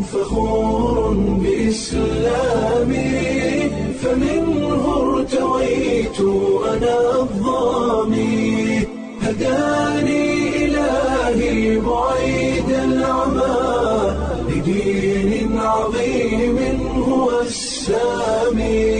فخور بإسلامي فمنه ارتويت أنا الضامي هداني إلهي بعيد العمى لدين عظيم هو السامي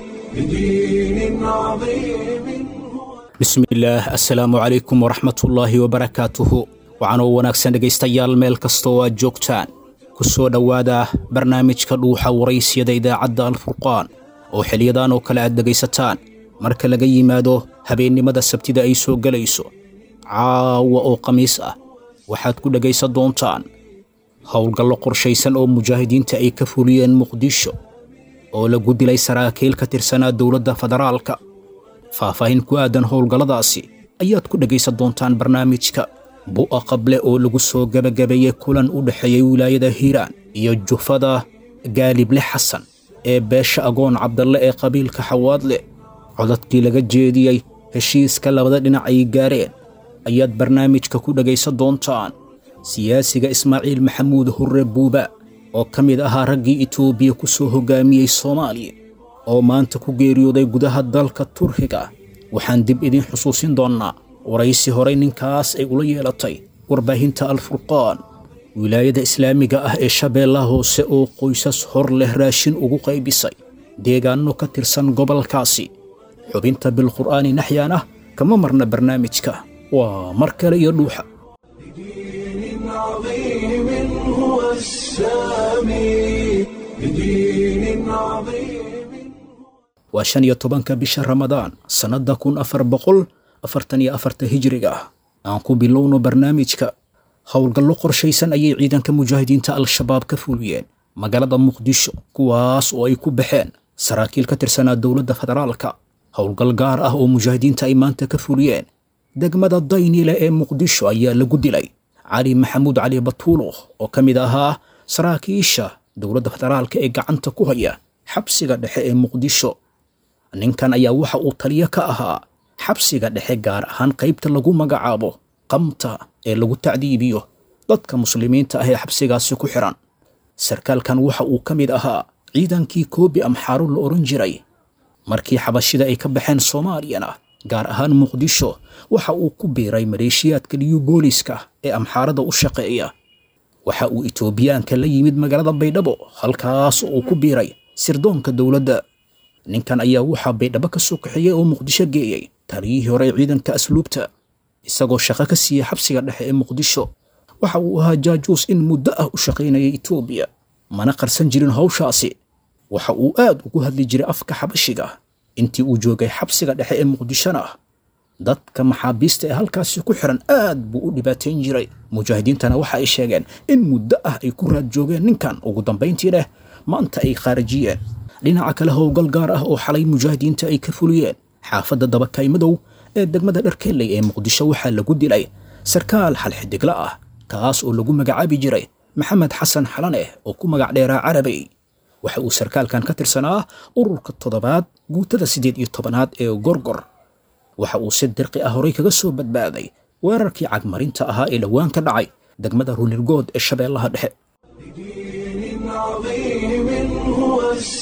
لدين عظيم هو bismillaah assalaamu calaykum waraxmatullaahi wabarakaatuhu waxaanoo wanaagsan dhegaystayaal meel kasta oo aad joogtaan ku soo dhowaada barnaamijka dhuuxa waraysyada idaacadda alfurqaan oo xiliyadan oo kale aad dhegaysataan marka laga yimaado habeennimada sabtida ay soo gelayso caawa oo khamiis ah waxaad ku dhegaysan doontaan howlgallo qorshaysan oo mujaahidiinta ay ka fuliyeen muqdisho oo lagu dilay saraakiil ka tirsanaa dowladda federaalka faahfaahin ku aadan howlgalladaasi ayaad ku dhegaysan doontaan barnaamijka bu'a qable oo lagu soo gebagabeeyey kulan u dhexeeyey wilaayada hiiraan iyo jufada gaalible xasan ee beesha agoon cabdalle ee qabiilka xawaadle codadkii laga jeediyey heshiiska labada dhinac ay gaareen ayaad barnaamijka ku dhegaysan doontaan siyaasiga ismaaciil maxamuud hurre buuba oo ka mid ahaa raggii itoobiya ku soo hoggaamiyey soomaaliya oo maanta ku geeriyooday gudaha dalka turkiga waxaan dib idiin xusuusin doonnaa waraysi horey ninkaas ay ula yeelatay warbaahinta alfurqaan wilaayada islaamiga ah ee shabeellaha hoose oo qoysas hor leh raashin ugu qaybisay deegaanno ka tirsan gobolkaasi xubinta bilqur'aani naxyaan ah kama marna barnaamijka waa mar kale iyo dhuuxa لدين عظيم هو السامي لدين عظيم waa shan iyo tobanka bisha ramadaan sannadda kun afar boqol afartan iyo afarta hijriga ah aan ku bilowno barnaamijka howlgallo qorshaysan ayay ciidanka mujaahidiinta al-shabaab ka fuliyeen magaalada muqdisho kuwaas oo ay ku baxeen saraakiil ka tirsanaa dowladda federaalka howlgal gaar ah oo mujaahidiinta ay maanta ka fuliyeen degmada daynile ee muqdisho ayaa lagu dilay cali maxamuud cali batuulo oo ka mid ahaa saraakiisha dowladda federaalka ee gacanta ku haya xabsiga dhexe ee muqdisho ninkan ayaa waxa uu taliyo ka ahaa xabsiga dhexe gaar ahaan qaybta lagu magacaabo qamta ee lagu tacdiibiyo dadka muslimiinta ah ee xabsigaasi ku xihan sarkaalkan waxa uu ka mid ahaa ciidankii koobi amxaaru la odhan jiray markii xabashida ay ka baxeen soomaaliyana gaar ahaan muqdisho waxa uu ku biiray maleeshiyaadka liyu booliska ee amxaarada u shaqeeya waxa uu itoobiyaanka la yimid magaalada baydhabo halkaas oo uu ku biiray sirdoonka dowladda ninkan ayaa waxaa baydhabo ka soo kaxeeyey oo muqdisho geeyey taliyihii hore ciidanka asluubta isagoo shaqo ka siiyey xabsiga dhexe ee muqdisho waxa uu ahaa jaajuus in muddo ah u shaqaynayay itoobiya mana qarsan jirin hawshaasi waxa uu aad ugu hadli jiray afka xabashiga intii uu joogay xabsiga dhexe ee muqdishona dadka maxaabiista ee halkaasi ku xiran aad buu u dhibaatayn jiray mujaahidiintana waxa ay sheegeen in muddo ah ay ku raad joogeen ninkan ugu dambayntii leh maanta ay khaarijiyeen dhinaca kale howlgal gaar ah oo xalay mujaahidiinta ay ka fuliyeen xaafadda dabakaymadow ee degmada dharkeelley ee muqdisho waxaa lagu dilay sarkaal xalxidigla ah kaas oo lagu magacaabi jiray maxamed xasan xalaneh oo ku magac dheeraa carabey waxa uu sarkaalkan ka tirsanaa ururka toddobaad guutada siddeed iyo tobanaad ee gorgor waxa uu si dirqi ah horay kaga soo badbaaday weerarkii cagmarinta ahaa ee dhowaan ka dhacay degmada runirgood ee shabeellaha dhexe لدين عظيم هو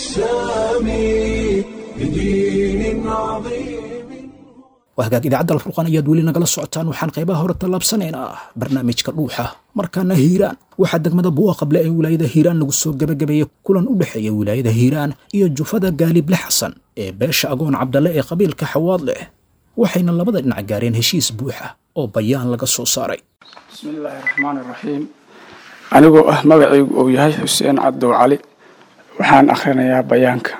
السامي لدين عظيم waa hagaag idaacadda alfurqaan ayaad weli nagala socotaan waxaan qaybaha hore tallaabsanaynaa barnaamijka dhuuxa markaana hiiraan waxaa degmada buuqa qable ee wilaayada hiiraan lagu soo gebagabeeyey kulan u dhexeeya wilaayada hiiraan iyo jufada gaalible xasan ee beesha agoon cabdalle ee qabiilka xawaad leh waxayna labada dhinac gaareen heshiis buuxa oo bayaan laga soo saaray bismi illaahi raxmaan iraxiim anigoo ah magacaygu uu yahay xuseen cabdow cali waxaan akhrinayaa bayaanka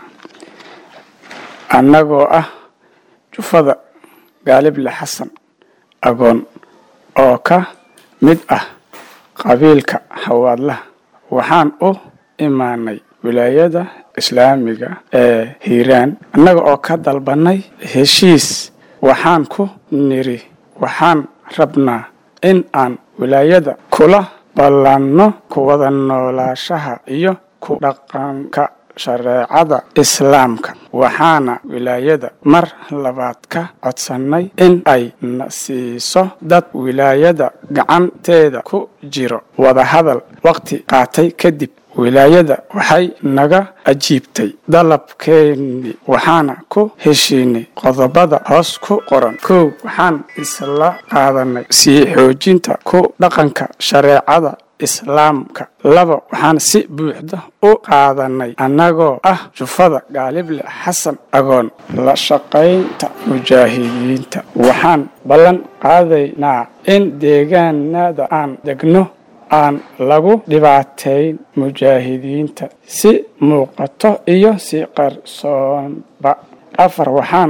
annagoo ah jufada gaalible xasan agoon oo ka mid ah qabiilka xawaadlaha waxaan u imaanay wilaayada islaamiga ee hiiraan annaga oo ka dalbanay heshiis waxaan ku niri waxaan rabnaa in aan wilaayada kula ballanno kuwada noolaashaha iyo ku dhaqanka shareecada islaamka waxaana wilaayada mar labaad ka codsannay in ay na siiso dad wilaayada gacanteeda ku jiro wadahadal waqti qaatay kadib wilaayada waxay naga ajiibtay dalabkeennii waxaana ku heshiinay qodobada hoos ku qoran kow waxaan isla qaadanay sii xoojinta ku dhaqanka shareecada islaamka laba waxaan si buuxda u qaadanay annagoo ah jufada gaalible xasan agoon la shaqaynta mujaahidiinta waxaan ballan qaadaynaa in deegaanada aan degno aan lagu dhibaateyn mujaahidiinta si muuqato iyo si qarsoonba afar waxaan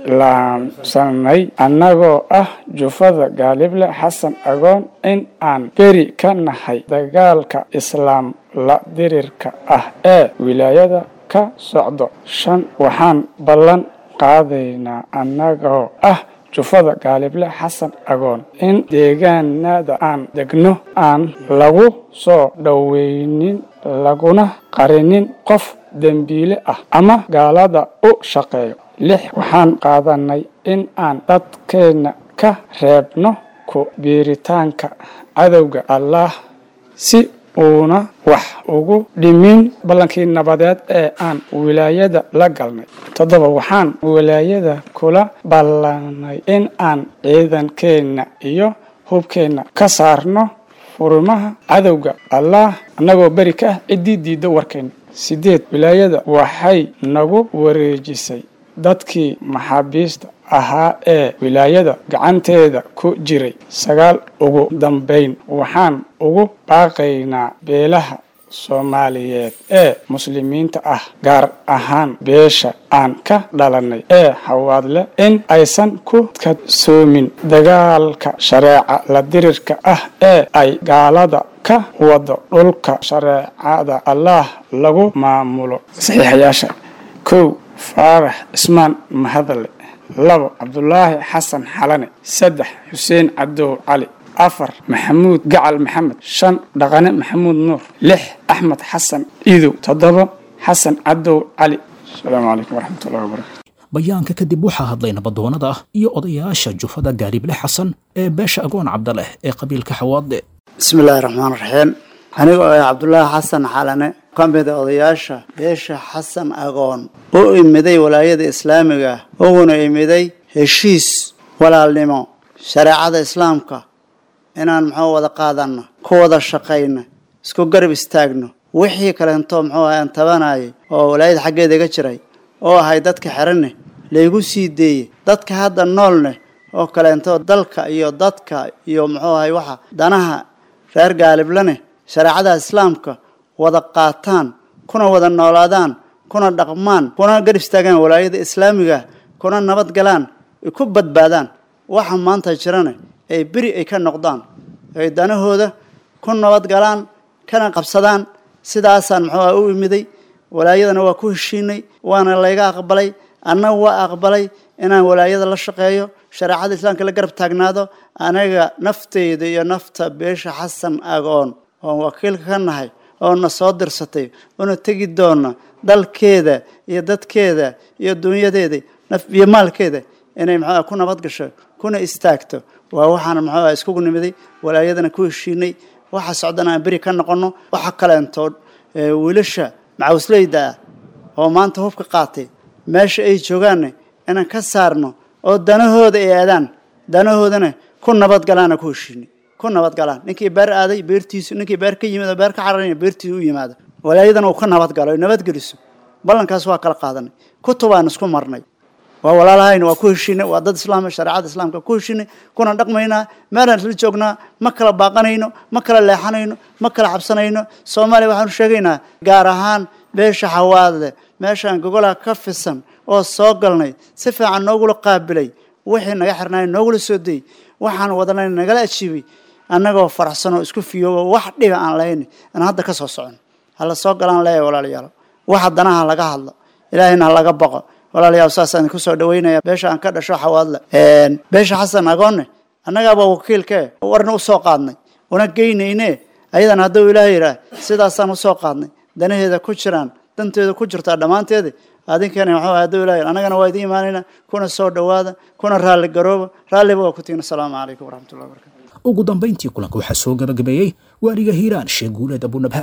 iclaamsanay annagoo ah jufada gaalible xasan agoon in aan beri ka nahay dagaalka islaam la dirirka ah ee wilaayada ka socdo shan waxaan ballan qaadaynaa annagoo ah jufada gaalible xasan agoon in deegaanada aan degno aan lagu soo dhoweynin laguna qarinin qof dembiile ah ama gaalada u shaqeeyo lix waxaan qaadanay in aan dadkeenna ka reebno ku biiritaanka cadowga allaah si uuna wax ugu dhimin ballankii nabadeed ee aan wilaayada la galnay toddoba waxaan wilaayada kula ballanay in aan ciidankeenna iyo hubkeenna ka saarno furimaha cadowga allaah annagoo beri ka ah ciddii diidda warkeenna sideed wilaayada waxay nagu wareejisay dadkii maxaabiista ahaa ee wilaayada gacanteeda ku jiray sagaal ugu dambayn waxaan ugu baaqaynaa beelaha soomaaliyeed ee muslimiinta ah gaar ahaan beesha aan ka dhalanay ee hawaadle in aysan ku kadsoomin dagaalka shareeca la dirirka ah ee ay gaalada ka wado dhulka shareecada allaah lagu maamulo saxiixayaasha kow faarax cismaan mahadale labo cabdulaahi xasan xalane saddex xuseen cadow cali afar maxamuud gacal maxamed shan dhaqane maxamuud nuur lix axmed xasan iidow toddoba xasan cadow cali asalaamu calaykum waraxmatullahi wabarakatu bayaanka kadib waxaa hadlay nabadoonnada ah iyo odayaasha jufada gaarible xasan ee beesha agoon cabdaleh ee qabiilka xawaadle bismi illaahi raxmaan raxiim anigoo ah cabdulaahi xasan xalane ka mida odayaasha beesha xasan agoon u imiday walaayada islaamiga ah uguna imiday heshiis walaalnimo shareecada islaamka inaan muxuu wada qaadanno ku wada shaqayno isku garab istaagno wixii kaleento muxuu ahay aan tabanayay oo walaayada xaggeeda iga jiray oo ahay dadka xeranne laygu sii deeyey dadka hadda noolne oo kaleento dalka iyo dadka iyo muxuu ahay waxa danaha reer gaaliblane shareecada islaamka wada qaataan kuna wada noolaadaan kuna dhaqmaan kuna garab istaagaan walaayada islaamiga kuna nabad galaan ay ku badbaadaan waxa maanta jirane ay beri ay ka noqdaan ay danahooda ku nabad galaan kana qabsadaan sidaasaan muxuu ah u imiday walaayadana waa ku heshiinay waana layga aqbalay annaga waa aqbalay inaan walaayada la shaqeeyo shareecada islaamka la garab taagnaado anaga nafteyda iyo nafta beesha xasan agoon oon wakiilka ka nahay oo na soo dirsatay oona tegi doona dalkeeda iyo dadkeeda iyo dunyadeeda naf iyo maalkeeda inay muxuu ku nabad gasho kuna istaagto waa waxaan muxuu iskugu nimiday walaayadana ku heshiinay waxa socdana aan beri ka noqono waxa kaleentood wiilasha macawisleyda ah oo maanta hubka qaatay meesha ay joogaanne inaan ka saarno oo danahooda ay aadaan danahoodana ku nabad galaana ku heshiinay ku nabad galaan ninkii beer aaday beertiisu ninkii beer ka yimid oo beer ka cararaya beertiisu u yimaado walaayadana uu ka nabad galo nabadgeliso ballankaas waa kala qaadanay kutubaan isku marnay waa walaalahayna waa ku heshiinay waa dad islaam shareecada islaamka ku heshiinay kuna dhaqmaynaa meelaan isla joognaa ma kala baaqanayno ma kala leexanayno ma kala cabsanayno soomaaliya waxaanu sheegaynaa gaar ahaan beesha xawaadle meeshaan gogolaha ka fisan oo soo galnay si fiican noogula qaabilay wixii naga xirnaay noogula soo dayy waxaan wadanay nagala ajiibay annagoo faraxsanoo isku fiyoobo wax dhiba aan lahayn aan hadda ka soo socon hala soo galaan leeyahay walaalayaal waxa danaha laga hadlo ilaahayna ha laga baqo walaalayaal saasaan ku soo dhaweynaya beesha aan ka dhasho xawaadle beesha xasan agoonne annagaaba wakiilkee warna usoo qaadnay una geynayne ayadana hadduu ilaah yidhaah sidaasaan usoo qaadnay danaheeda ku jiraan danteeda ku jirtaa dhammaanteeda adinkana waxuu hadduu ilaah yidhaah annagana waa idiin imaanayna kuna soo dhowaada kuna raalli garooba raalliba waa ku tihin asalaamu calaykum waraxmatullahi wabarakatu ugu dambayntii kulanka waxaa soo gabagabeeyey waaliga hiiraan sheekh guuleed abunabhaan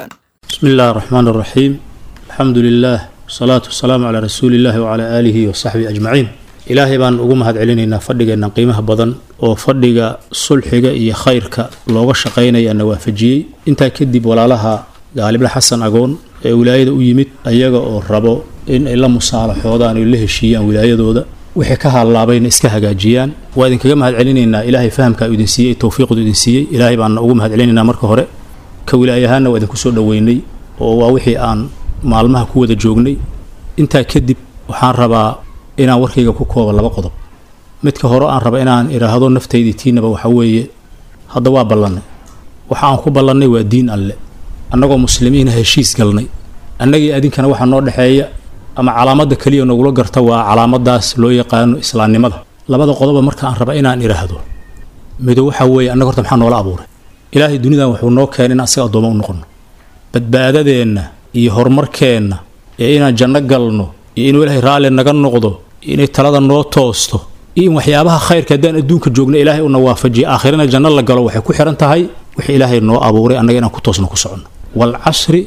بسم الله الرحمن الرحيم الحمد لله والصلاة والسلام على رسول الله وعلى آله وصحبه أجمعين ilaahay baan ugu mahad celinaynaa fadhigeenna qiimaha badan oo fadhiga sulxiga iyo khayrka looga shaqaynaya na waafajiyey intaa kadib walaalaha gaalible xasan agoon ee wilaayada u yimid ayaga oo rabo in ay la musaalaxoodaan oy la heshiiyaan wilaayadooda wixii ka hallaabayna iska hagaajiyaan waa idinkaga mahad celinaynaa ilaahay fahamkaa idin siiyey towfiiqdu idin siiyey ilaahay baana ugu mahad celinaynaa marka hore ka wilaayahaanna waa idinku soo dhoweynay oo waa wixii aan maalmaha ku wada joognay intaa kadib waxaan rabaa inaan warkayga ku koobo laba qodob midka hore aan raba inaan idhaahdo naftaydii tiinaba waxa weeye hadda waa ballannay waxa aan ku ballannay waa diin alle annagoo muslimiina heshiis galnay annagii adinkana waxaa noo dhexeeya ama calaamadda keliya nagula garta waa calaamadaas loo yaqaano islaamnimada labada qodoba marka aan raba inaan idhaahdo mido waxa weeye annaga horta maxaa noola abuuray ilaahay dunidan wuxuu noo keenay in asaga addooma u noqono badbaadadeenna iyo horumarkeenna ee inaan janno galno iyo inuu ilaahay raalli naga noqdo inay talada noo toosto iyo in waxyaabaha khayrka haddaan adduunka joogno ilaahay una waafajiyo aakhirana janno la galo waxay ku xihan tahay wixii ilaahay noo abuuray annaga inaan ku toosno ku soconno waalcasri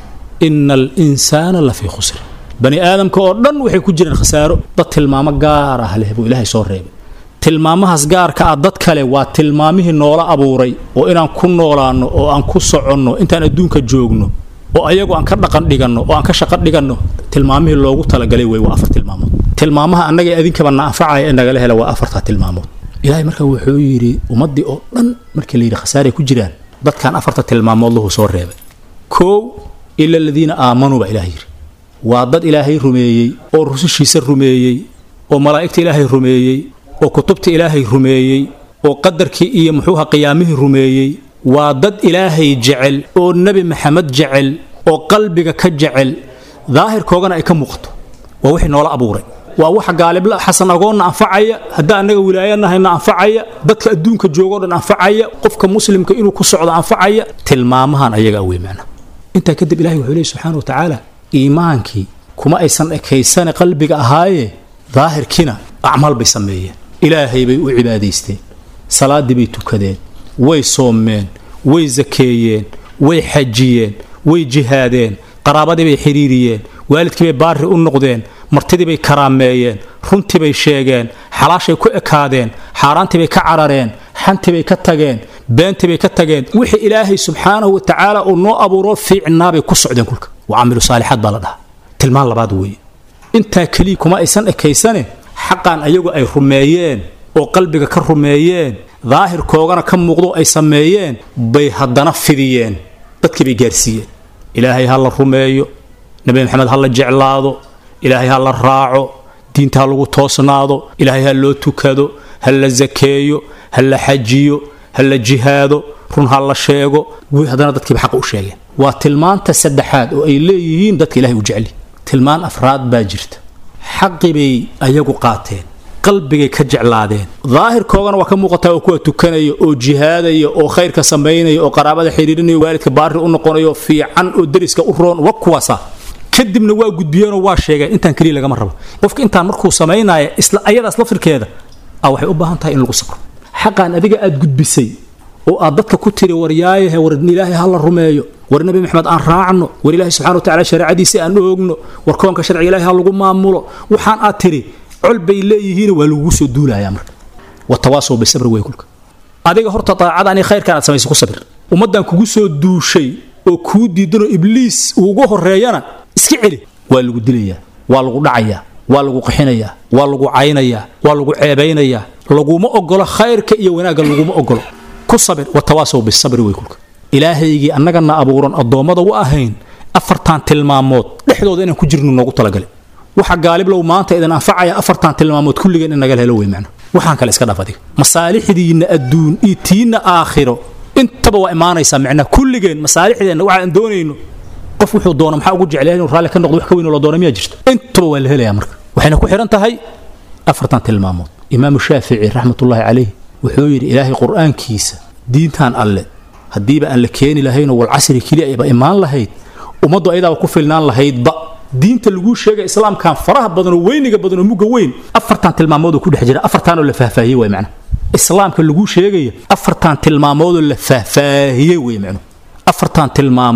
ina alinsaana la fii khusri bani aadamka oo dhan waxay ku jiraan khasaaro dad tilmaamo gaar ah leh buu ilaahay soo reebay tilmaamahaas gaarka ah dad kale waa tilmaamihii noola abuuray oo inaan ku noolaanno oo aan ku soconno intaan adduunka joogno oo ayagu aan ka dhaqan dhiganno oo aan ka shaqo dhiganno tilmaamihii loogu talagalay wey waa afar tilmaamood tilmaamaha annaga adinkaba na anfacaya ee nagala hela waa afartaa tilmaamood ilaahay marka wuxuu yidhi ummaddii oo dhan markii la yidhi khasaaray ku jiraan dadkan afarta tilmaamood lahu soo reebay koow ila aladiina aamanuu baa ilaah yidhi waa dad ilaahay rumeeyey oo rusushiisa rumeeyey oo malaa'igta ilaahay rumeeyey oo kutubta ilaahay rumeeyey oo qadarkii iyo muxuuha qiyaamihii rumeeyey waa dad ilaahay jecel oo nebi maxamed jecel oo qalbiga ka jecel daahirkoogana ay ka muuqato waa wixii noola abuuray waa waxa gaalibla xasan agoonna anfacaya haddaa annaga wilaayanahayna anfacaya dadka adduunka joogoo dhan anfacaya qofka muslimka inuu ku socdo anfacaya tilmaamahan ayaga wey macna intaa kadib ilahay wuxuu leehy subxaana wa tacaala iimaankii kuma aysan ekaysane qalbiga ahaaye daahirkiina acmaal bay sameeyeen ilaahay bay u cibaadaysteen salaaddii bay tukadeen way soomeen way sakeeyeen way xajiyeen way jihaadeen qaraabadii bay xidhiiriyeen waalidkii bay baari u noqdeen martidii bay karaameeyeen runtii bay sheegeen xalaashay ku ekaadeen xaaraantii bay ka carareen xantii bay ka tageen beentii bay ka tageen wixii ilaahay subxaanahu wa tacaala uu noo abuuro fiicnaabay ku socdeen kulka wa camilu saalixaad baa la dhahaa tilmaan labaad weeye intaa keliya kuma aysan ekaysane xaqan ayagu ay rumeeyeen oo qalbiga ka rumeeyeen daahirkoogana ka muuqdo ay sameeyeen bay haddana fidiyeen dadkii bay gaarsiiyeen ilaahay ha la rumeeyo nebi maxamed ha la jeclaado ilaahay ha la raaco diinta ha lagu toosnaado ilaahay ha loo tukado ha la sakeeyo ha la xajiyo ha la jihaado run ha la sheego haddana dadkiiba xaqa u sheegeen waa tilmaanta saddexaad oo ay leeyihiin dadka ilahay u jecli tilmaan afraad baa jirta xaqi bay ayagu qaateen qalbigay ka jeclaadeen daahirkoogana waa ka muuqataa oo kuwa tukanaya oo jihaadaya oo khayrka samaynaya oo qaraabada xidhiirinaya waalidka baari u noqonayo fiican oo deriska u roon wa kuwaasa kadibna waa gudbiyeenoo waa sheegeen intaan keliya lagama rabo qofka intaan markuu samaynaya isla ayadaas lafirkeeda a waxay u baahan tahay in lagu sabro xaqan adiga aad gudbisay oo aad dadka ku tiri waryaayahe war ilaahay ha la rumeeyo war nebi maxamed aan raacno war ilaahay subxana wa tacala shareecadiisa aan oogno war koonka sharciga ilahay ha lagu maamulo waxaan aad tiri col bay leeyihiin waa lagugu soo duulayaa marka watawaasow bisabri wey kulka adiga horta daacadani khayrkan aad samaysa ku sabir ummaddan kugu soo duushay oo kuu diidanoo ibliis uugu horeeyana iska celi waa lagu dilayaa waa lagu dhacayaa waa lagu qixinayaa waa lagu caynayaa waa lagu ceebaynayaa laguma ogolo khayrka iyo wanaagga laguma ogolo ku sabir watawaasow bisabri wey kulka ilaahaygii annagana abuuran addoommada u ahayn afartan tilmaamood dhexdooda inaan ku jirno noogu talagalay waxa gaaliblow maanta idin anfacaya afartan tilmaamood kulligeen in nagal helo wey macna waxaan kale iska dhaaf adiga masaalixdiinna adduun iyo tiinna aakhiro intaba waa imaanaysaa macnaa kulligeen masaalixdeenna waxa aan doonayno qof wuxuu doono maxaa ugu jeclaya inuu raalli ka noqdo wax ka weyn oo la doono miyaa jirto intaba waa la helayaa marka waxayna ku xihan tahay afartan tilmaamood imaamu shaafici raxmatullaahi calayh wuxuu yidhi ilaahay qur-aankiisa diintan alle haddiiba aan la keeni lahaynoo walcasri keliya ayba imaan lahayd ummaddu ayadaaba ku filnaan lahaydba diinta laguu sheega islaamkan faraha badan oo weyniga badan oo mugga weyn afartan tilmaamoodoo ku dhex jira afartaanoo la faahfaahiyey way macna islaamka laguu sheegaya afartan tilmaamoodoo la faahfaahiyey wey macnu afartan tilmaamood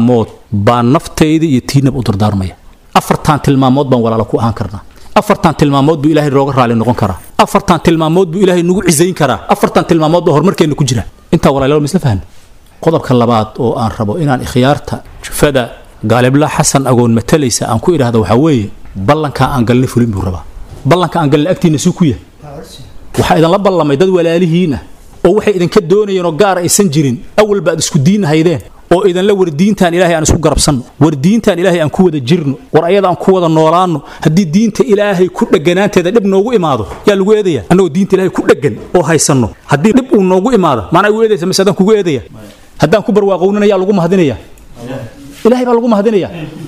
baan naftayda iyo tiinaba u dardaarmaya afartan tilmaamood baan walaalo ku ahaan karnaa afartan tilmaamood buu ilaahay nooga raali noqon karaa afartan tilmaamood buu ilaahay nagu cisayn karaa afartan tilmaamood baa horumarkeenna ku jira intaa walaalayaal ma isla fahmi qodobka labaad oo aan rabo inaan ikhyaarta jufada gaalibla xasan agoon matalaysa aan ku idhaahdo waxaa weeye ballankaa aan galnay fulin buu rabaa ballanka aan galnay agtiinna suu ku yahay waxaa idinla ballamay dad walaalihiin ah oo waxay idinka doonayeen oo gaar aysan jirin awal baad isku diin haydeen oo idinla war diintaan ilaahay aan isku garabsanno war diintaan ilaahay aan ku wada jirno war ayada aan ku wada noolaanno haddii diinta ilaahay ku dheganaanteeda dhib noogu imaado yaa lagu eedaya annagoo diinta ilaahay ku dhegan oo haysanno haddii dhib uu noogu imaado maanaa igu eedaysa mise adaan kugu eedaya haddaan ku barwaaqownina yaa lagu mahadinaya ilaahay baa lagu mahadinaya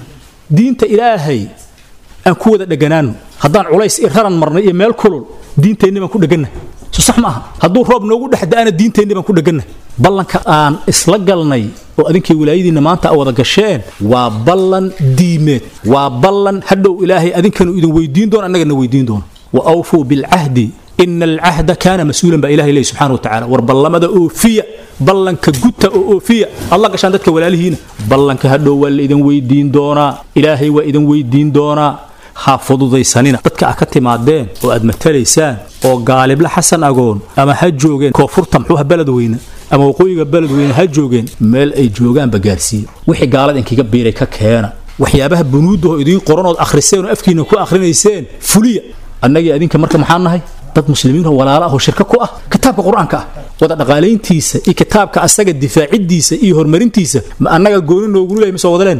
diinta ilaahay aan ku wada dheganaanno haddaan culays i raran marnay iyo meel kulul diinteenni baan ku dheganna so sax ma aha hadduu roob noogu dhex da'ana diinteenni baan ku dheganna ballanka aan isla galnay oo adinkii wilaayadiinna maanta a wada gasheen waa ballan diimeed waa ballan hadhow ilaahay adinkanu idin weydiin doono annagana weydiin doono wa awfuu bilcahdi ina alcahda kaana mas-uulan baa ilahay leeyahy subxana wa tacala war ballamada oofiya ballanka guta oo oofiya alla gashaan dadka walaalihiina ballanka hadhow waa la idin weydiin doonaa ilaahay waa idin weydiin doonaa ha fududaysanina dadka a ka timaadeen oo aad matalaysaan oo gaalibla xasan agoon ama ha joogeen koonfurta muxuuha beledweyne ama waqooyiga beledweyne ha joogeen meel ay joogaanba gaarsiiya wixii gaalada inkiga biiray ka keena waxyaabaha bunuudaho idiin qoranood akhriseen oo afkiina ku akhrinayseen fuliya annagii adinka marka maxaan nahay dad muslimiinoo walaala ah oo shirka ku ah kitaabka qur-aanka ah wada dhaqaalayntiisa iyo kitaabka asaga difaaciddiisa iyo horumarintiisa ma annaga gooni noogulu lehay mise wadaleen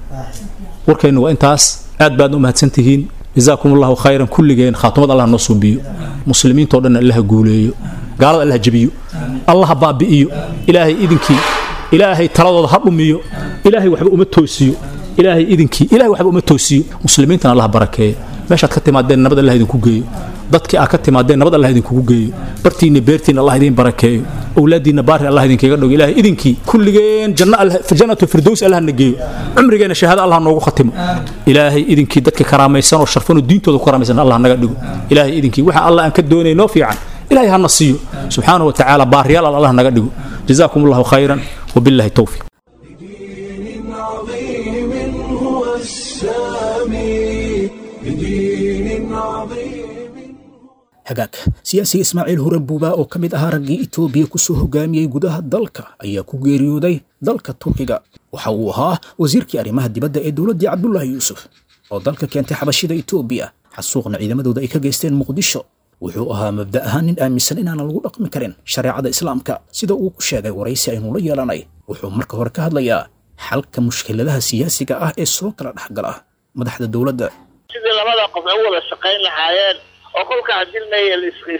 warkaynu waa intaas aad baadna u mahadsan tihiin jazaakum allahu khayran kulligeen khaatumad allah noo suubiyo muslimiintao dhan allaha guuleeyo gaalada allaha jebiyo allaha baabi'iyo ilaahay idinkii ilaahay taladooda ha dhumiyo ilaahay waxba uma toosiyo ilaahay idinkii ilaahay waxba uma toosiyo muslimiintana allaha barakeeyo meeshaad ka timaadeen nabad allah idinku geeyo dadkii aad ka timaadeen nabad allah idinkugu geeyo bartiinna beertiinna allah idin barakeeyo awlaadiinna baari allah idinkaga dhogo ilaahay idinkii kulligeen janna allah jannatu firdows allah na geeyo cumrigeena shahaado allah noogu khatimo ilaahay idinkii dadka karaamaysan oo sharfan oo diintooda ku karaamaysan allah naga dhigo ilaahay idinkii waxa allah aan ka doonay noo fiican ilaahay hana siiyo subxaanahu wa tacaala baariyaal allah naga dhigo jazaakum allahu khayran wabillahi towfiq بدين عظيم هو السامي بدين عظيم hagaag siyaasiga ismaaciil huran buubaa oo ka mid ahaa raggii itoobiya ku soo hogaamiyey gudaha dalka ayaa ku geeriyooday dalka turkiga waxa uu ahaa wasiirkii arrimaha dibadda ee dowladdii cabdulaahi yuusuf oo dalka keentay xabashida itoobiya xasuuqna ciidamadooda ay ka geysteen muqdisho wuxuu ahaa mabda ahaan nin aaminsan inaanan lagu dhaqmi karin shareecada islaamka sida uu ku sheegay waraysi aynu la yeelanay wuxuu marka hore ka hadlayaa xalka mushkiladaha siyaasiga ah ee soo kala dhexgala madaxda dowladda sidii labada qof ay u wada shaqayn lahaayeen oo kolka hadilmaya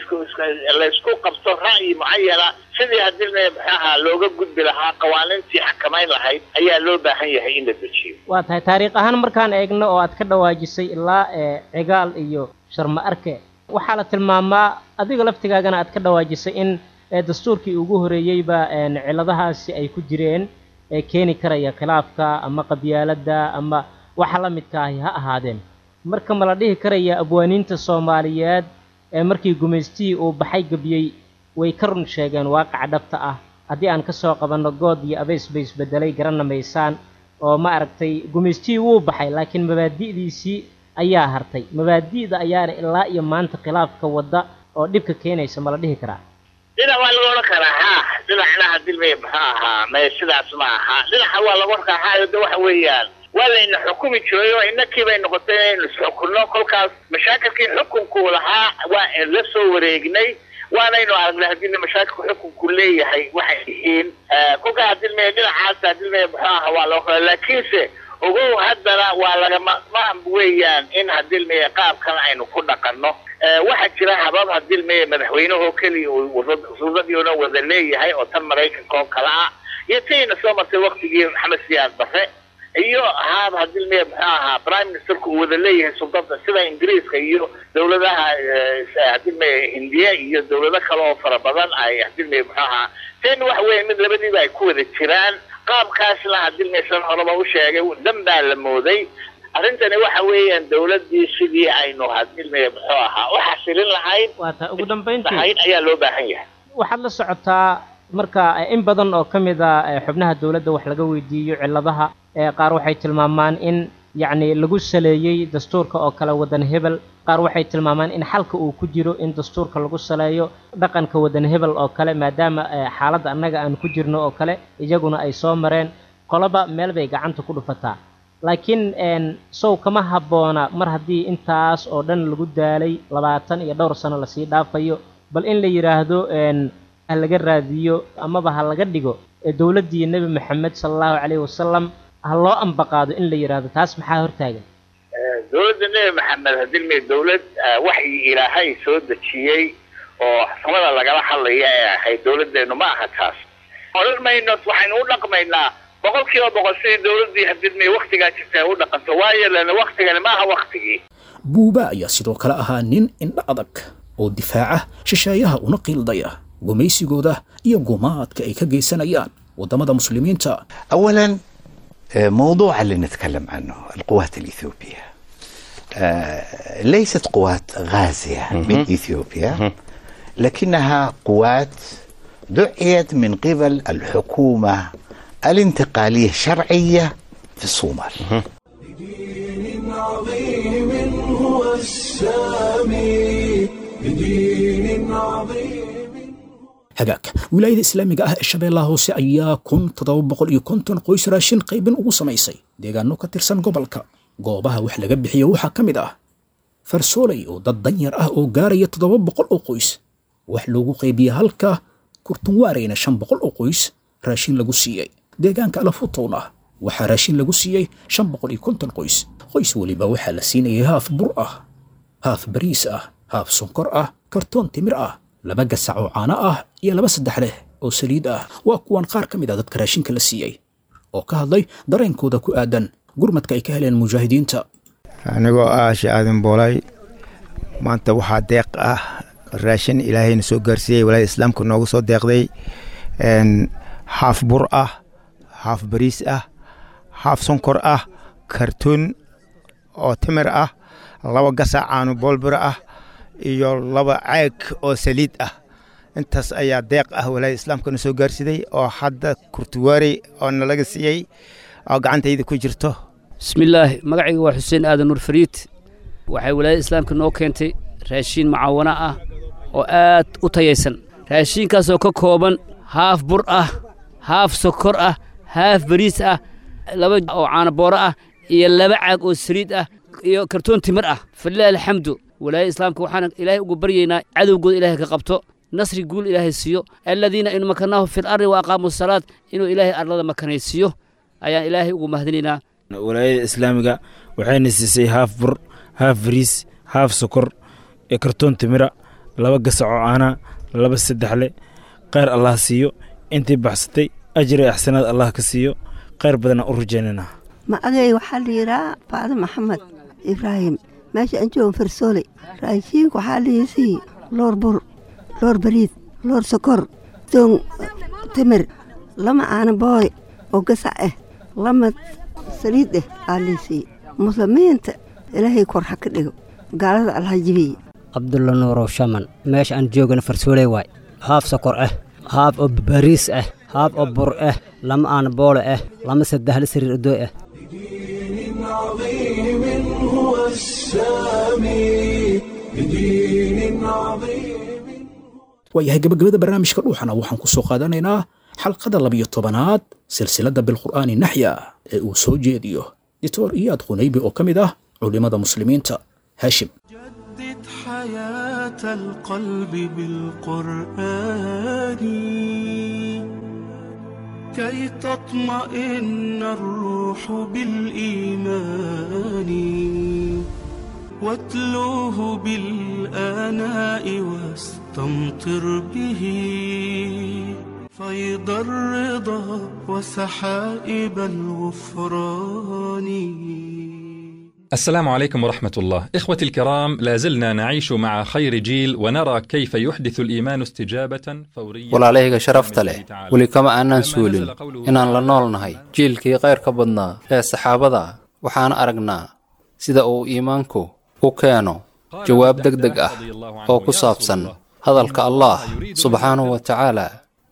laysku qabto ra'yi mucayana sidii hadilmaya maxaaha looga gudbi lahaa qawaaniintii xakamayn lahayd ayaa loo baahan yahay in la dejiyo waa tahay taariikh ahaan markaan eegno oo aad ka dhawaajisay ilaa ee cigaal iyo sharma arke waxaa la tilmaamaa adiga laftigaagana aad ka dhawaajisay in ee dastuurkii ugu horeeyeyba een ciladahaasi ay ku jireen ee keeni karaya khilaafka ama qabyaaladda ama waxa la midka ahi ha ahaadeen marka ma la dhihi karaya abwaaniinta soomaaliyeed ee markii gumaystihii uu baxay gebiyey way ka run sheegeen waaqaca dhabta ah haddii aan ka soo qabanno good iyo abeys bay isbedelay garana maysaan oo ma aragtay gumaystihii wuu baxay laakiin mabaadi'diisii ayaa hartay mabaadi'da ayaana ilaa iyo maanta khilaafka wadda oo dhibka keenaysa ma la dhihi karaa dhinac waa laga odhan karaa ha dhinacna hadilmaya muxuu ahaa may sidaas ma aha dhinaca waa laga odhan karaa ha de waxa weeyaan waa layna xukumi jiray oo innakii bay noqotay inaynu isxukunno kolkaas mashaakilkii xukunku lahaa waa la soo wareegnay waanaynu aragnay haddii mashaakilku xukunku leeyahay waxay yihiin kolkaa hadilmaya dhinacaas hadilmaya muxuu ahaa waa loo kala laakiinse ogow haddana waa lagama maam weeyaan in hadilmaya qaabkan aynu ku dhaqanno waxaa jira habab hadilmaya madaxweynehoo keliya suudadiina wada leeyahay oo tan maraykanka oo kale ah iyo tiina soo martay waktigii maxamed siyaad bare iyo haab hadilmaya muxuu ahaa prime ministerku uu wada leeyahay sultada sida ingiriiska iyo dowladaha hadilmaya hindiya iyo dowlado kale oo fara badan ay hadilmaya muxuu ahaa ten waxa weeye mid labadiiba ay ku wada jiraan qaabkaasna hadilmaya san horeba u sheegay dan baa la mooday arrintani waxa weeyaan dowladdii sidii aynu hadilmaya muxuu ahaa u xasilin lahayd waa tahay ugu dambayntii lahayd ayaa loo baahan yahay waxaad la socotaa marka in badan oo ka mid a xubnaha dowladda wax laga weydiiyo cilladaha qaar waxay tilmaamaan in yacni lagu saleeyey dastuurka oo kale waddan hebel qaar waxay tilmaamaan in xalka uu ku jiro in dastuurka lagu saleeyo dhaqanka waddan hebel oo kale maadaama xaaladda annaga aan ku jirno oo kale iyaguna ay soo mareen qoloba meel bay gacanta ku dhufataa laakiin sow kama habboona mar haddii intaas oo dhan lagu daalay labaatan iyo dhowr sano lasii dhaafayo bal in la yidhaahdo ha laga raadiyo amaba ha laga dhigo dowladdii nebi maxamed sala allahu calayhi wasalam ha loo ambaqaado in la yidhaahdo taas maxaa hortaagan dowladda nebi maxamed hadilmay dowlad waxyi ilaahay soo dejiyey oo samada lagala hadlaya ee ahayd dowladdeenu ma aha taas odhan mayno waxaynu u dhaqmaynaa boqol kiiba boqol sidii dowladdii hadilmay waktigaa jirta ay u dhaqanto waayo lana waktigani ma aha waktigii buuba ayaa sidoo kale ahaa nin indha adag oo difaaca shisheeyaha una qiildaya gumaysigooda iyo gumaadka ay ka geysanayaan waddamada muslimiinta اولا آه، موضوع اللي نتكلم عنه القوات الاثيوبيه آه، ليست قوات غازيه من اثيوبيا لكنها قوات دعيت من قبل الحكومه الانتقاليه الشرعيه في الصومال بدين عظيم هو السامي بدين عظيم hagaag wilaayada islaamiga ah ee shabeellaha hoose ayaa kun toddoba boqol iyo konton qoys raashin qaybin ugu samaysay deegaano ka tirsan gobolka goobaha wax laga bixiyo waxaa ka mid ah farsooley oo dad danyar ah oo gaaraya toddoba boqol oo qoys wax loogu qaybiye halka kurtunwaareyna shan boqol oo qoys raashin lagu siiyey deegaanka alafutowna waxaa raashin lagu siiyey shan boqol iyo konton qoys qoys weliba waxaa la siinayay haaf bur ah haaf bariis ah haaf sonkor ah kartoon timir ah laba gasac oo caano ah iyo laba saddex leh oo saliid ah waa kuwan qaar ka mid ah dadka raashinka la siiyey oo ka hadlay dareenkooda ku aadan gurmadka ay ka heleen mujaahidiinta anigoo ah shaaadin boolay maanta waxaa deeq ah raashin ilaahayna soo gaarsiiyey walaada islaamka noogu soo deeqday n haaf bur ah haaf bariis ah haaf sonkor ah kartoon oo timir ah laba gasac caano boolbiro ah iyo laba caag oo saliid ah intaas ayaa deeq ah walaada islaamkana soo gaarsiday oo hadda kurtuwaarey oo nalaga siiyey oo gacantayda ku jirto bismillaahi magacayga waa xuseen aadan nuur fariid waxay walaayada islaamka noo keentay raashiin mucaawana ah oo aad u tayaysan raashiinkaasoo ka kooban haaf bur ah haaf sokor ah haaf bariis ah laba oo caanabooro ah iyo laba caag oo saliid ah iyo kartoon timir ah falilaahi alxamdu walaayada islaamka waxaan ilaahay ugu baryaynaa cadowgooda ilaahay ka qabto nasri guul ilaahay siiyo aladiina in makanaahu fi lardi wa aqaamuu salaad inuu ilaahay arlada makanaysiiyo ayaan ilaahay ugu mahadinaynaa walaayada islaamiga waxayna siisay haaf bur haaf bariis haaf sokor iyo kartoon timira laba gasac oo caana laba saddexle kheyr allah siiyo intii baxsatay ajri axsanaad allah ka siiyo kheyr badanaan u rajaynana magacay waxaa la yidhaha faado maxamed ibraahim meesha aan joogo farsooley raashiinka waxaa liisii loor bur loor bariid loor sokor doon timir lama aana booy oo gasac ah lama saliid ah aa liisii muslimiinta ilaahay kor ha ka dhigo gaalada allaha jibiye cabdulla nuurow shaman meesha aan joogana farsooley waay haaf sokor ah haaf oo bariis ah haaf oo bur ah lama aana boole ah lama saddexle sariir odooy ah بدين عظيم هو السامي بدين عظيم waayahay gabagabada barnaamijka dhuuxana waxaan ku soo qaadanaynaa xalqada labiyo tobanaad silsiladda bilqur'aani naxya ee uu soo jeediyo dictor iyaad qunaybi oo ka mid ah culimmada muslimiinta haashim جدد حياة القلب بالقرآن كي تطمئن الروح بالإيمان واتلوه بالآناء واستمطر به فيض الرضا وسحائب الغفران السلام عليكم ورحمة الله إخوتي الكرام لا زلنا نعيش مع خير جيل ونرى كيف يحدث الإيمان استجابة فورية walaalahayga sharafta leh weli kama aanaan suulin inaan la nool nahay jiilkii kayrka badnaa ee saxaabada ah waxaan aragnaa sida uu iimaanku u keeno jawaab deg deg ah oo ku saabsan hadalka allah subxaanahu wa tacaala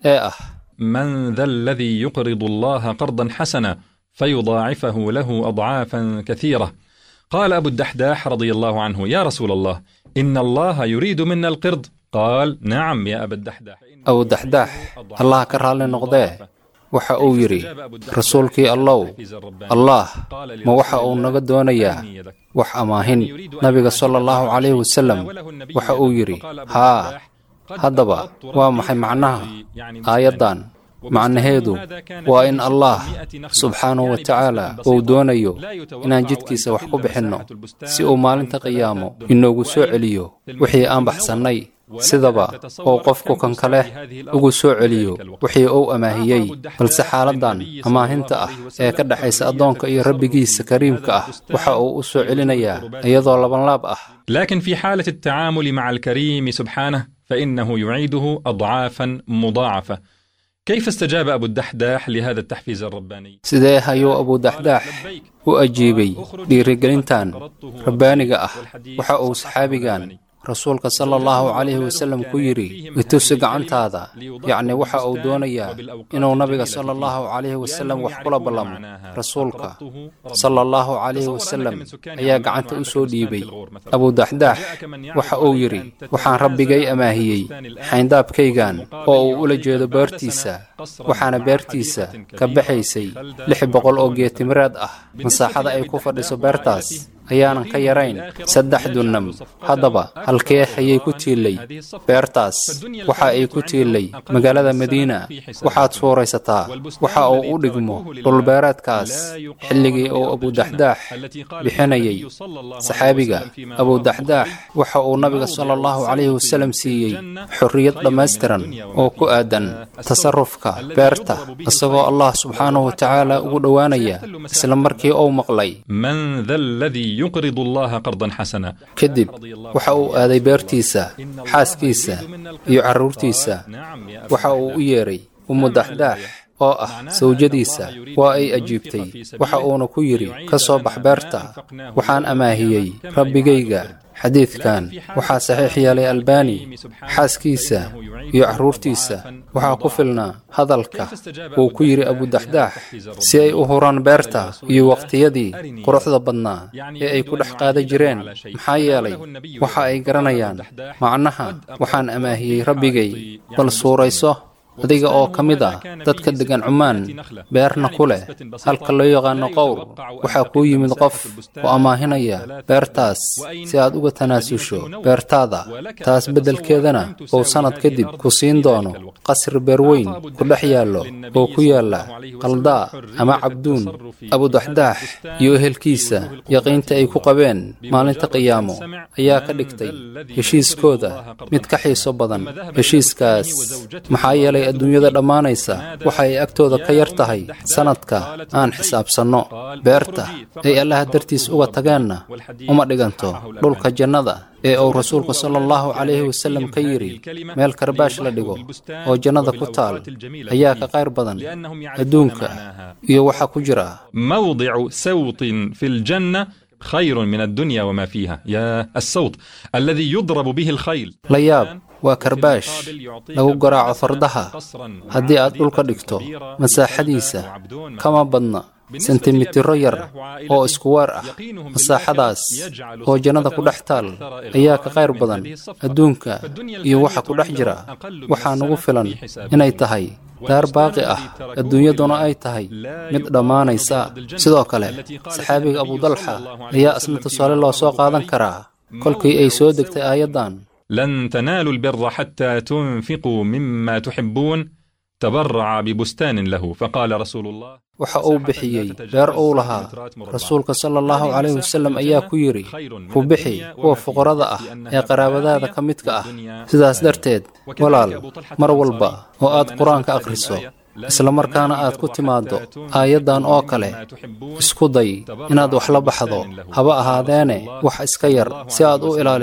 ee ah من ذا الذي يقرض الله قرضا حسنا فيضاعفه له اضعافا كثيره قال ابو الدحداح رضي الله عنه يا رسول الله ان الله يريد منا القرض قال نعم يا ابا الدحداح abu daxdaax allah ka raalli noqdee waxa uu yidhi rasuulkii allow allaah ma waxa uu naga doonayaa wax amaahin nabiga sala allahu calayhi wasalam waxa uu yidhi haa haddaba waa maxay macnaha aayaddan macnaheedu waa in allaah subxaanahu wa tacaala uu doonayo inaan jidkiisa wax ku bixinno si uu maalinta qiyaamo inoogu soo celiyo wixii aan baxsannay sidaba oo qofku kan kale ugu soo celiyo wixii uu amaahiyey balse xaaladdan amaahinta ah ee ka dhexaysa addoonka iyo rabbigiisa kariimka ah waxa uu u soo celinayaa iyadoo labanlaab ah لكن في حالة التعامل مع الكريم سبحانه فإنه يعيده أضعافا مضاعفة كيف استجاب أبو الدحداح لهذا التحفيز الرباني؟ sidee ayuu abu daxdaax u ajiibay dhiirigelintan rabbaaniga ah waxa uu saxaabigan rasuulka sala allahu calayhi wasalam ku yidhi itusi gacantaada yacni waxa uu doonayaa inuu nabiga sala allahu calayhi wasalam wax kula ballamo rasuulka sala allahu calayhi wasalam ayaa gacanta u soo dhiibay abu daxdaax waxa uu yidhi waxaan rabbigay amaahiyey xayndaabkaygan oo uu ula jeedo beertiisa waxaana beertiisa ka baxaysay lix boqol oo geetimireed ah masaaxada ay ku fadhiso beertaas ayaanan ka yarayn saddex dunnam haddaba halkee ayay ku tiillay beertaas waxa ay ku tiillay magaalada madiina waxaad suuraysataa waxa uu u dhigmo dhulbeereedkaas xilligii uu abudaxdaax bixinayay saxaabiga abudaxdaax waxa uu nabiga sala allahu calayhi wasalam siiyey xorriyad dhammaystiran oo ku aadan tasarufka beerta isagoo allah subxaanahu wa tacaala ugu dhowaanaya isla markii uu maqlay من ذا الذي يقرض الله قرضا حسنا kadib waxa uu aaday beertiisa xaaskiisa iyo carruurtiisa waxa uu u yeedhay ummu daxdaax oo ah sawjadiisa waa ay ajiibtay waxa uuna ku yidhi ka soo bax beerta waxaan amaahiyey rabbigayga xadiidkan waxaa saxiix yeelay albani xaaskiisa iyo carruurtiisa waxaa ku filnaa hadalka uu ku yidhi abudaxdaax si ay u huraan beerta iyo waqtiyadii quruxda badnaa ee ay ku dhex qaada jireen maxaa yeelay waxa ay garanayaan macnaha waxaan amaahiyey rabbigay bal suurayso adiga oo ka mid ah dadka deggan cumaan beerna ku leh halka loo yaqaano qowr waxaa kuu yimid qof oo amaahinaya beertaas si aad uga tanaasusho beertaada taas beddelkeedana uu sannad kadib ku siin doono qasri beerweyn ku dhex yaallo oo ku yaalla qaldaa ama cabduun abudaxdaax iyo ehelkiisa yaqiinta ay ku qabeen maalinta qiyaamo ayaa ka dhigtay heshiiskooda mid ka xiiso badan heshiiskaas maxaa yeelay adduunyada dhammaanaysa waxa ay agtooda ka yar tahay sannadka aan xisaabsanno beerta ay allaha dartiis uga tageenna uma dhiganto dhulka jannada ee uu rasuulku sala allahu calayhi wasalam ka yidhi meel karbaash la dhigo oo jannada ku taal ayaa ka qayr badan adduunka iyo waxa ku jira موضع سوط في الجنة خير من الدنيا وما فيها يا السوط الذي يضرب به الخيل la yaab waa karbaash lagu garaaco fardaha haddii aad dhulka dhigto masaaxadiisa kama badna sentimitiro yar oo isku weer ah masaaxadaas oo jannada ku dhex taal ayaa ka qayr badan adduunka iyo waxa ku dhex jira waxaa nagu filan inay tahay daar baaqi ah adduunyaduna ay tahay mid dhammaanaysa sidoo kale saxaabiga abudalxa ayaa isna tusaale loo soo qaadan karaa kolkii ay soo degtay aayaddan لن تنالوا البر حتى تنفقوا مما تحبون تبرع ببستان له فقال رسول الله waxa uu bixiyey beer uu lahaa rasuulka sala allahu calayhi wasalam ayaa ku yidhi ku bixi kuwa fuqarada ah ee qaraabadaada ka midka ah sidaas darteed walaal mar walba oo aad qur-aanka akhriso isla markaana aad ku timaaddo aayaddan oo kale isku day inaad wax la baxdo haba ahaadeene wax iska yar si aad u ilaaliso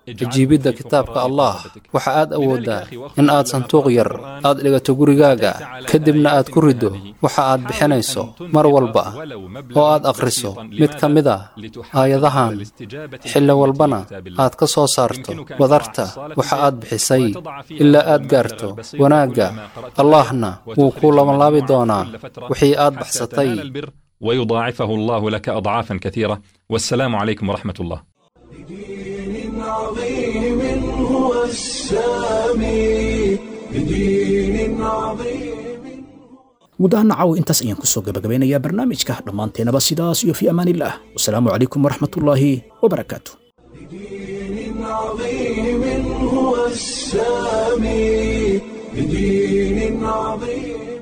ajiibidda kitaabka allah waxa aad awooddaa in aad sanduuq yar aad dhigato gurigaaga kadibna aad ku riddo waxa aad bixinayso mar walba oo aad akhriso mid ka mid a aayadahan xilli walbana aad ka soo saarto wadarta waxa aad bixisay ilaa aad gaarto wanaagga allahna wuu kuu labanlaabi doonaa wixii aad baxsatay ويضاعفه الله لك أضعافا كثيرة والسلام عليكم ورحمة الله عظيم هو السامي بدين عظيم mudahana caawa intaas ayaan kusoo gabagabeynayaa barnaamijka dhammaanteenaba sidaas iyo fii amaan illah wasalaamu calaykum waraxmatullaahi wabarakaatu عظيم هو السامي بدين عظيم